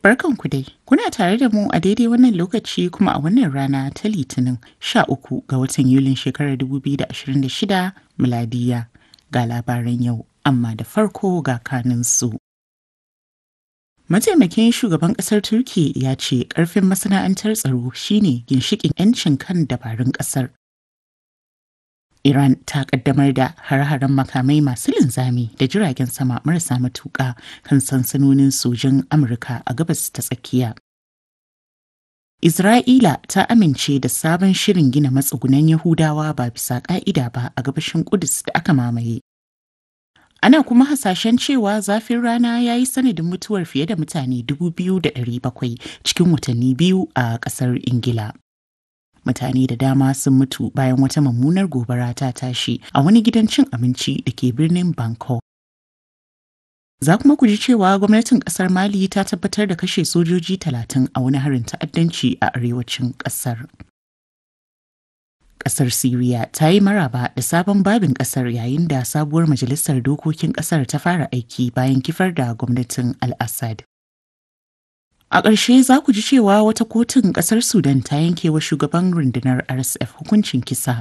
Barkanku dai, kuna tare da mu a daidai wannan lokaci kuma a wannan rana ta Litinin 13 ga watan Yulin shekarar 2026 miladiya ga labaran yau, amma da farko ga kaninsu. Mataimakin shugaban ƙasar Turki ya ce ƙarfin masana'antar tsaro shine ginshiƙin 'yancin kan dabarun ƙasar. Iran ta kaddamar da har-haren makamai masu linzami da jiragen sama marasa matuƙa kan sansanonin sojin Amurka a gabas ta tsakiya. Isra'ila ta amince da sabon shirin gina matsugunan Yahudawa ba bisa ƙa'ida ba a gabashin Kudus da aka mamaye. Ana kuma hasashen cewa zafin rana ya yi sanadin mutuwar fiye da mutane 2,700 cikin watanni biyu a ƙasar Ingila. mutane da dama sun mutu bayan wata mummunar gobara ta tashi a wani gidan cin abinci da ke birnin Bangkok. Za kuma ku ji cewa gwamnatin kasar Mali ta tabbatar da kashe sojoji talatin a wani harin ta'addanci a arewacin kasar. Kasar Siriya ta yi maraba da sabon babin kasar yayin da sabuwar majalisar dokokin kasar ta fara aiki bayan kifar da gwamnatin Al-Assad. A ƙarshe za ku ji cewa wata kotun ƙasar Sudan ta yanke wa shugaban rundunar RSF hukuncin kisa.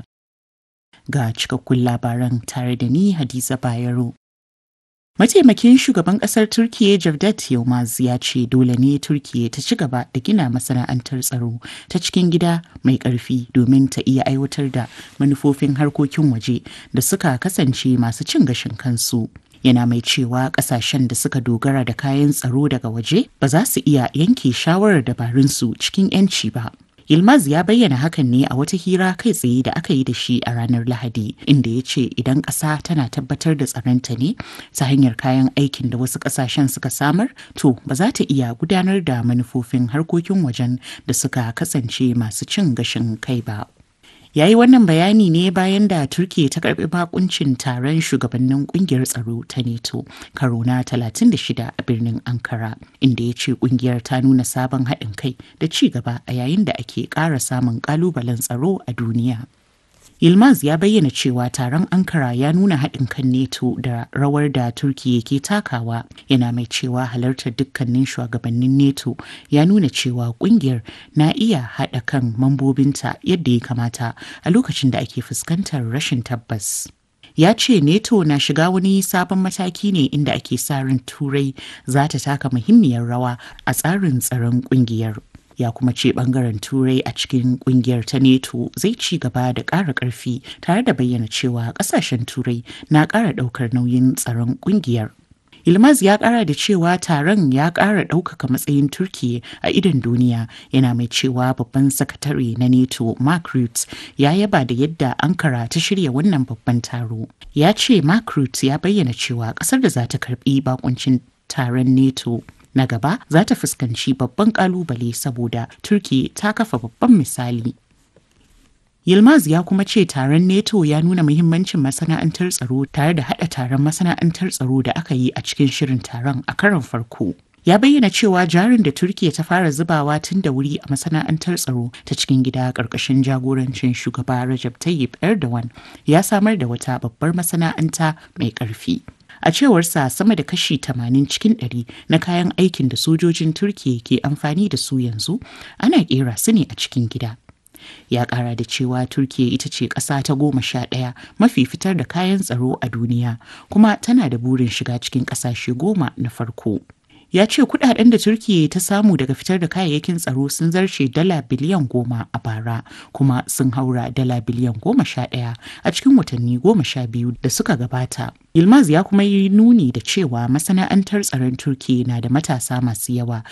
Ga cikakkun labaran tare da ni Hadiza Bayero. Mataimakin shugaban ƙasar Turkiyya Cevdet Yılmaz ya ce dole ne Turkiyya ta ci gaba da gina masana'antar tsaro ta cikin gida mai ƙarfi domin ta iya aiwatar da manufofin harkokin waje da suka kasance masu cin gashin kansu. yana mai cewa kasashen da suka dogara da kayan tsaro daga waje ba za su iya yanke shawarar dabarunsu cikin 'yanci ba. Yilmaz ya bayyana hakan ne a wata hira kai tsaye da aka yi da shi a ranar Lahadi, inda ya ce idan ƙasa tana tabbatar da tsaronta ne ta hanyar kayan aikin da wasu ƙasashen suka samar, to ba za ta iya gudanar da manufofin harkokin wajen da suka kasance masu cin gashin kai ba. ya yi wannan bayani ne bayan da turkiya ta karbi bakuncin taron shugabannin kungiyar tsaro ta neto karo na 36 a birnin ankara inda ya ce kungiyar ta nuna sabon haɗin kai da ci gaba a yayin da ake ƙara samun ƙalubalen tsaro a duniya Yilmaz ya bayyana cewa taron Ankara ya nuna haɗin kan NATO da rawar da Turkiyya ke takawa yana mai cewa halartar dukkanin shugabannin NATO ya nuna cewa ƙungiyar na iya haɗa kan mambobinta yadda ya kamata a lokacin da ake fuskantar rashin tabbas. ya ce neto na shiga wani sabon mataki ne inda ake sa ran turai za ta taka muhimmiyar rawa a tsarin tsaron kungiyar ya kuma ce bangaren turai a cikin kungiyar ta neto zai ci gaba da ƙara ƙarfi tare da bayyana cewa ƙasashen turai na ƙara ɗaukar nauyin tsaron kungiyar Ilmaz ya kara da cewa taron ya kara ɗaukaka matsayin Turkiyya a idon duniya yana mai cewa babban sakatare na NATO Mark Rutte ya yaba da yadda Ankara ta shirya wannan babban taro. Ya ce Mark Rutte ya bayyana cewa ƙasar da za ta karbi bakuncin taron NATO na gaba za ta fuskanci babban kalubale saboda Turkiyya ta kafa babban misali. Yilmaz ya kuma ce taron NATO ya nuna muhimmancin masana'antar tsaro tare da haɗa taron masana'antar tsaro da aka yi a cikin shirin taron a karon farko. Ya bayyana cewa jarin da Turkiya ta fara zubawa tun da wuri a masana'antar tsaro ta cikin gida ƙarƙashin jagorancin shugaba Rajab Tayyip Erdogan ya samar da wata babbar masana'anta mai ƙarfi. A cewarsa sama da kashi 80 cikin 100 na kayan aikin da sojojin Turkiya ke amfani da su yanzu ana ƙera su ne a cikin gida. ya kara da cewa turkiya ita ce ƙasa ta goma sha ɗaya mafi fitar da kayan tsaro a duniya kuma tana da burin shiga cikin ƙasashe goma na farko ya ce kudaden da turkiya ta samu daga fitar da kayayyakin tsaro sun zarce dala biliyan goma a bara kuma sun haura dala biliyan goma sha ɗaya a cikin watanni goma sha biyu da suka gabata Yilmaz ya kuma yi nuni da cewa masana'antar tsaron Turkiyya na da matasa masu yawa